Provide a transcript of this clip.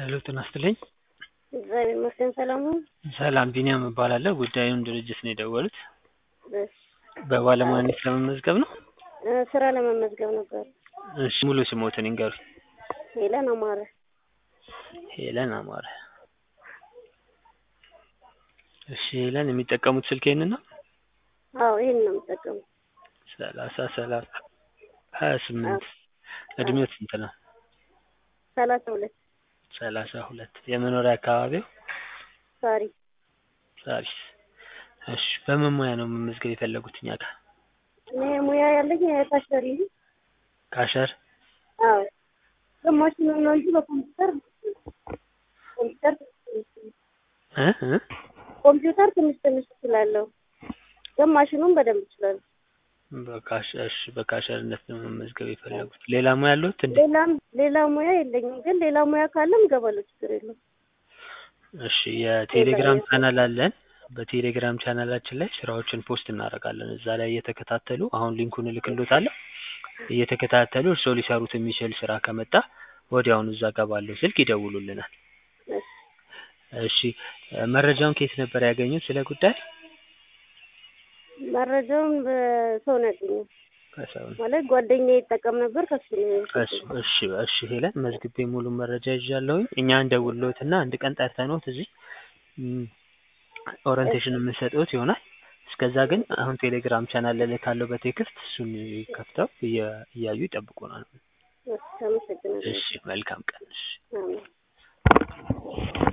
ሄሎ ጤና ይስጥልኝ። እግዚአብሔር ይመስገን ሰላም ነው። ሰላም ቢኒያም እባላለሁ። ጉዳዩን ድርጅት ነው የደወሉት። እሺ፣ በባለሙያነት ለመመዝገብ ነው? እ ስራ ለመመዝገብ ነበር። እሺ ሙሉ ስሞትን ይንገሩኝ። ሄለን አማረ። ሄለን አማረ። እሺ ሄለን የሚጠቀሙት ስልክ ይሄንን ነው? አዎ ይሄን ነው የምጠቀመው። ሰላሳ ሰላሳ ሀያ ስምንት እድሜው ስንት ነው? ሰላሳ ሁለት ሰላሳ ሁለት የመኖሪያ አካባቢው ሳሪ ሳሪስ። እሺ በምን ሙያ ነው መመዝገብ የፈለጉት እኛ ጋር? እኔ ሙያ ያለኝ ታሸሪ ነው። ካሸር አዎ ግማሽ ነው ነው እንጂ በኮምፒውተር ኮምፒውተር እ እ ኮምፒውተር ትንሽ ትንሽ እችላለሁ። ግማሽኑን በደንብ እችላለሁ። በካሸር እሺ በካሸርነት ነው መመዝገብ የፈለጉት። ሌላ ሙያ አለዎት እንዴ? ሌላም ሌላ ሙያ የለኝም፣ ግን ሌላ ሙያ ካለም እገባለሁ፣ ችግር የለውም። እሺ የቴሌግራም ሌላ- ቻናል አለን። በቴሌግራም ቻናላችን ላይ ስራዎችን ፖስት እናደርጋለን። እዛ ላይ እየተከታተሉ አሁን ሊንኩን እልክልዎታለሁ። እየተከታተሉ እርስዎ ሊሰሩት የሚችል ስራ ከመጣ ወዲያውኑ እዛ ጋር ባለው ስልክ ይደውሉልናል። እሺ። እሺ እ መረጃውን ከየት ነበር ያገኙት ስለ ጉዳይ? መረጃውን በሰው ነው ያገኘው። ከሰው ነው። ማለት ጓደኛዬ ይጠቀም ነበር ከሱ ነው እሺ እሺ እሺ ሄለን መዝግቤ ሙሉ መረጃ ይዣለሁኝ። እኛ እንደውልዎትና አንድ ቀን ጠርተንዎት እዚህ እም፣ ኦሪንቴሽን የምንሰጥዎት ይሆናል። እስከዛ ግን አሁን ቴሌግራም ቻናል እልካለሁ በቴክስት እሱን ከፍተው እየ- እያዩ ይጠብቁናል። እሺ፣ አመሰግናለሁ። እሺ መልካም ቀን። እሺ አሜን።